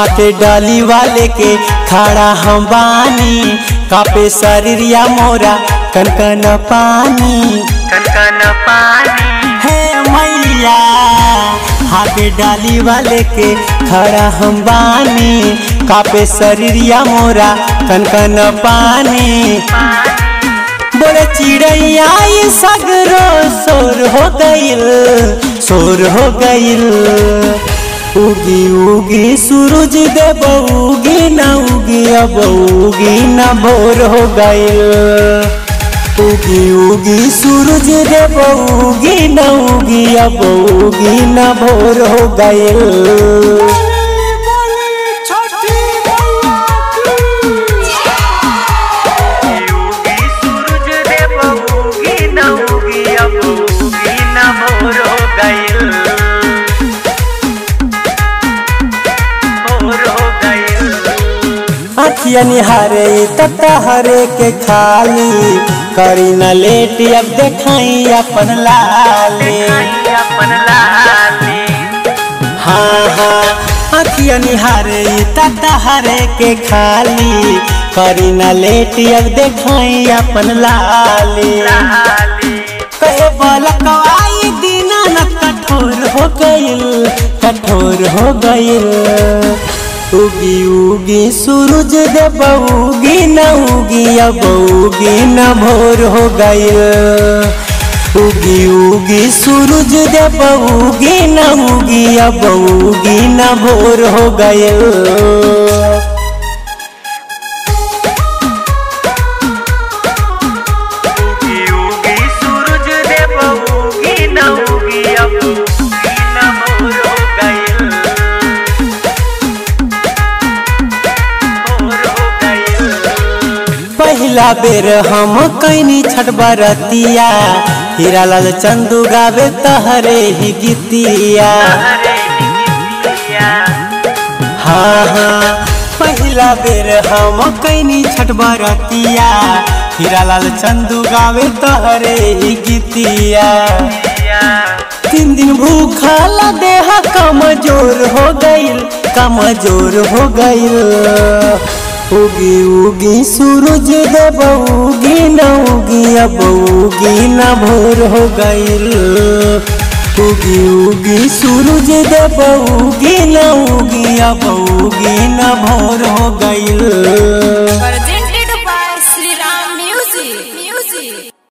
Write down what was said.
हाथे डाली वाले के खड़ा हम बानी कापे शरीरिया मोरा कनकन पानी कनकन पानी हे मैया हाथे डाली वाले के खड़ा हम बानी कापे शरीरिया मोरा कनकन पानी बोले चिड़ैया ये सगरो शोर हो गइल शोर हो गइल उगी उगी सूरज देव उगी न उगी अब उगी न भोर हो गइल उगी उगी सूरज देव उगी न उगी अब उगी न भोर हो गइल उगी सूरज देव उगी न उगी अब उगी न भोर हो गइल भोर हो गइल अखिया निहारे तता हरे के खाली करी न लेट अब देखाई अपन लाले दिखाई अपन लाली हाँ हाँ अखिया निहारे तता हरे के खाली करी न लेट अब देखाई अपन लाले लाली कहे बलकवाई दीना न कठोर हो गइल कठोर हो गइल उगी उगी सूरज देव उगी न उगी अब उगी न भोर हो गइल उगी उगी सूरज देव उगी न उगी अब उगी न भोर हो गइल उगी उगी सूरज देव उगी न उगी अब उगी न भोर हो गइल भोर हो गइल पहिला बेर हम कैनी छठ बरतिया हीरा लाल चंदू गावे तहरे ही गीतिया हरे निकिया हाँ हाँ पहिला बेर हम कैनी छठ बरतिया हीरा लाल चंदू गावे तहरे ही गीतिया तीन दिन भूखला देह कमजोर हो गइल कमजोर हो गइल उगी उगी सूरज देव उगी न उगी अब उगी न भोर हो गइल उगी उगी सूरज देव उगी न उगी अब उगी न भोर हो गइल